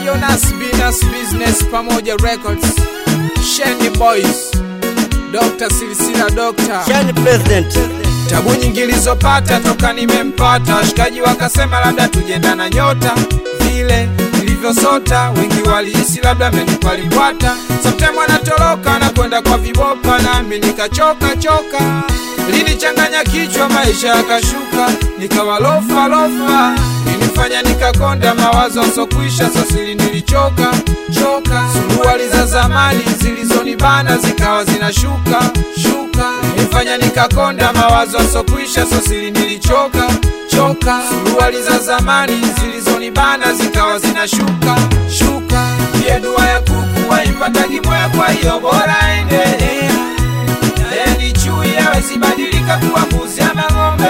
Eyo Nas Binas Business pamoja Records, Sheni Boys, Dr. Silsila Doctor. Shani President. Tabu nyingi nilizopata toka nimempata, washikaji wakasema labda tujenda na nyota vile nilivyosota, wengi walihisi labda menipalibwata. Sometime anatoroka na kwenda kwa vibopa, nami nikachoka choka, linichanganya kichwa, maisha yakashuka, nikawa lofa lofa, ilinifanya nikakonda, mawazo asokwisha, sasili nilichoka choka, suruali za zamani zilizonibana zikawa zinashuka shuka, ilinifanya nikakonda, mawazo asokwisha, sasili nilichoka choka, suruali za zamani zilizonibana zikawa zinashuka shuka, pia dua ya kuku waipatagi moya, kwa hiyo bora endelea naye ni chui hawezi badilika kuwa mbuzi ama ng'ombe.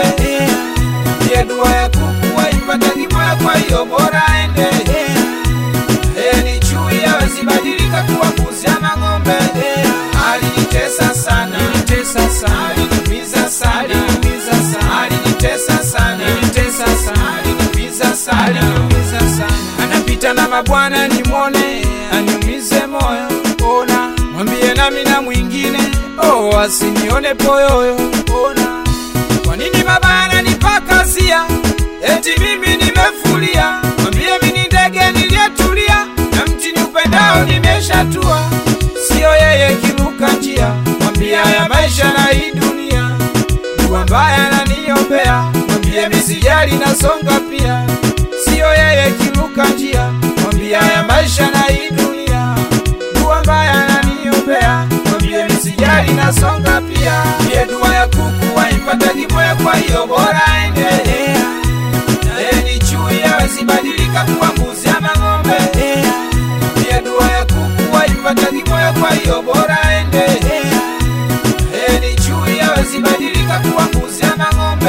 Pia dua ya kuku haipatagi moya, kwa hiyo bora endelea. Naye ni chui hawezi badilika kuwa mbuzi ama ng'ombe. Alinitesa sana, alinitesa sana, aliniumiza sana, aliniumiza sana, alinitesa sana, alinitesa sana, aliniumiza sana, aliniumiza sana. Anapita na mabwana nimwone, aniumize moyo, ona mwambie nami na mwingine oh, asinione poyoyo, ona kwa nini baba ananipakazia eti mimi nimefulia? Mwambie mimi ni ndege niliyetulia na mti ni upendao nimeshatua, siyo yeye kiruka njia. Mwambie haya maisha na hii dunia, dua mbaya ananiombea. Mwambie misijali nasonga pia, siyo yeye kiruka njia. Mwambie haya maisha na hii dunia, dua mbaya ananiombea. Mwambie misijali nasonga pia, pia dua ya kuku waipatagi moya, kwa hiyo bora endelea naye ni chui hawezi badilika kuwa mbuzi ama ng'ombe. Pia dua ya kuku haipatagi moyo, kwa hiyo bora endelea. Naye ni chui hawezi badilika kuwa mbuzi ama ng'ombe.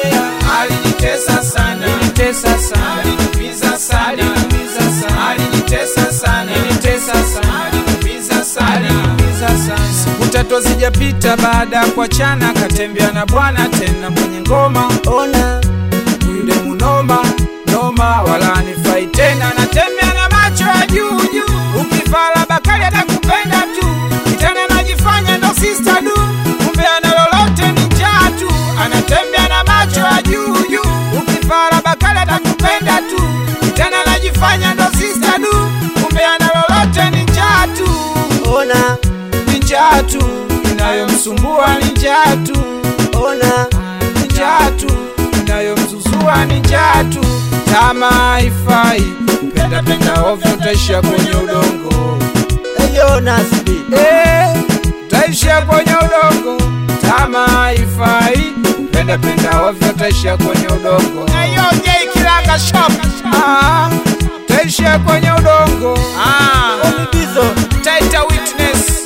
Alinitesa sana, alinitesa sana, aliniumiza sana, aliniumiza sana, alinitesa sana, alinitesa sana, aliniumiza sana, aliniumiza sana. Siku tatu zijapita baada ya kuachana, katembea na bwana tena mwenye ngoma Ona. yule munoma noma, wala anifai tena, natembea na macho ya juu juu. Ukifala bakali atakupenda tu, kitana najifanya ndo sister du, kumbe ana lolote ni njaa tu. Anatembea na macho ya juu juu. Ukifala bakali atakupenda tu, kitana najifanya ndo sister du, kumbe ana lolote ni njaa tu Ona. ni njaa tu inayomsumbua ni njaa tu Ona. ni njaa tu inayomzuzua ni njaa tu tama haifai penda penda ovyo utaishia kwenye udongo Eyo Nasbi. Eh, utaishia kwenye udongo tama haifai penda penda ovyo utaishia kwenye udongo J Kilanga Shop ah, utaishia kwenye udongo ah. Omibizo. Taita Witness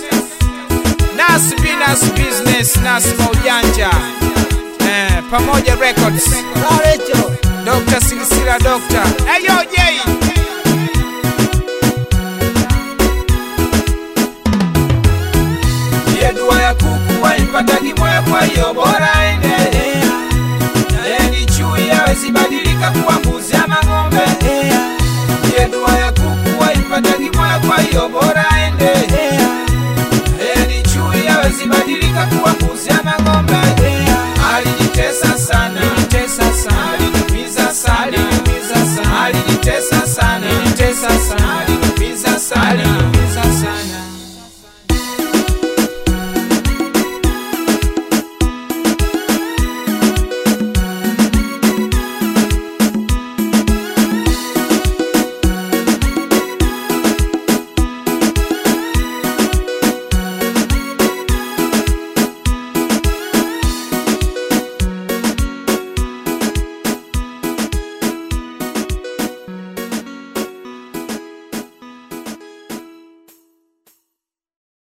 Nas Binas Business Nas Maujanja eh, pamoja Records Rarecho. Dr. Silsila Doctor Ayo